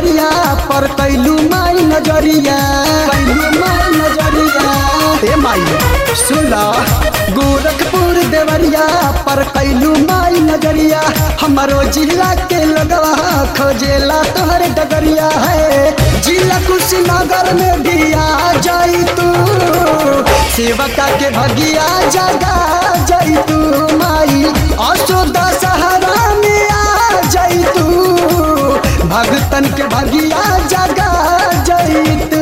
देवरिया पर कैलू माई नजरिया कैलू माई नजरिया हे माई सुला गोरखपुर देवरिया पर कैलू माई नजरिया हमारो जिला के लगवा खोजेला तोहर डगरिया है जिला कुशीनगर में भी आ जाई तू सेवका के भगिया जगा जाई तू माई अशोदा सहारा में आ जाई तू भगतन के भगिया जगा जाई तू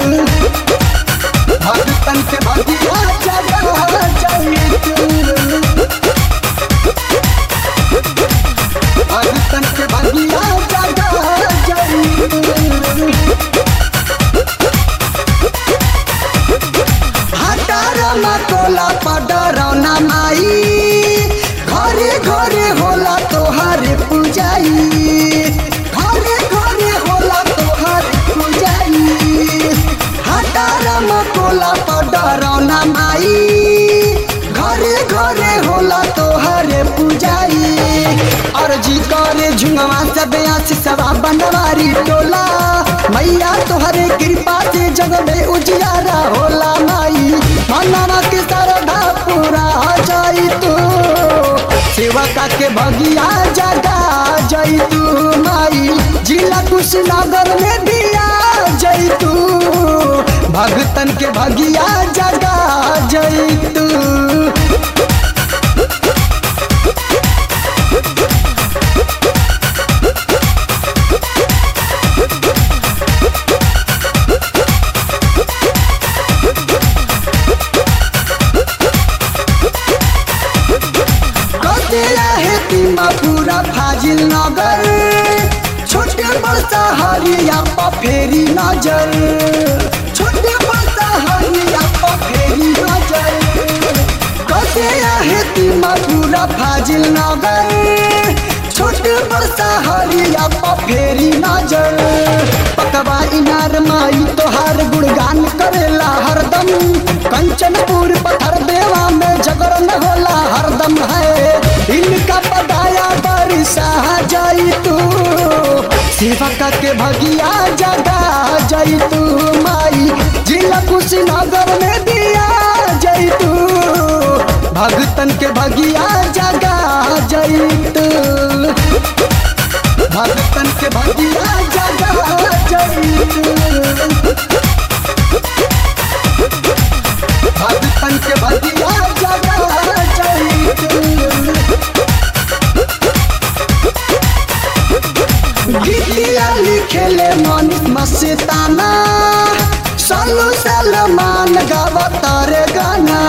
भगतन के भगिया जगा जाई तू भगतन के भगिया जगा जाई तू हटारमा कोला पडरौना माई घरे घरे होला तोहारे पूजाई घरे घरे होला तोहारे पूजाई हटारमा कोला पडरौना माई घरे घरे होला तोहारे पूजाई अर्जी करे झुंगवा सब आशीषवा बनवारी टोला मैया तोहरे कृपा से जग में उजियारा होला माई मनवा के सरधा पूरा हो जाई तू सेवका के भगिया जगा जाई तू माई जिला कुशीनगर में भी आ जाई तू भगतन के भगिया जगा जाई तू कतेला है तिमा पूरा फाजिल नगर छोटे बड़सा हरिया प फेरी नजर छोटे बड़सा हरिया प फेरी नजर कतेला है तिमा पूरा फाजिल नगर छोटे बड़सा हरिया प फेरी नजर पकवा इनार माई तोहार गुणगान करेला हरदम कंचनपुर पत्थर देवा में जगरन होला हरदम है इनका पदाया बरसा जाई तू सेवका के भगिया जगा जाई तू माई जिला कुशीनगर में दिया जाई तू भगतन के भगिया जगा जाई तू भगतन के भगिया जगा जाई तू भगतन के भगिया जगा जाई तू गीतिया लिखेले मन मस्ताना सालू सलमान गावता रे गाना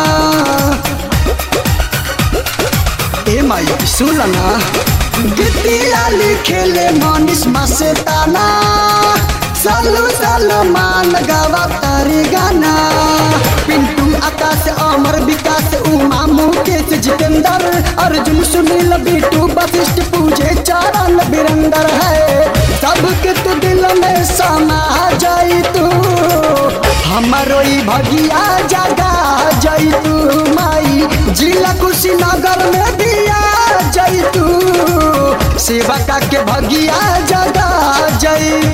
ए माई सुलना गीतिया लिखेले मनीष मस्ताना सालू सलमान गावता रे गाना पिंटू आकाश अमर विकास उमा मुकेश जितेंद्र अर्जुन सुनील बिटू वशिष्ठ पूजे चरण बिरंदर है सबके तू दिल में समा जाई तू हमारो ई भगिया जगा जाई तू माई जिला कुशीनगर में दिया जाई तू सेवका के भगिया जगा जाई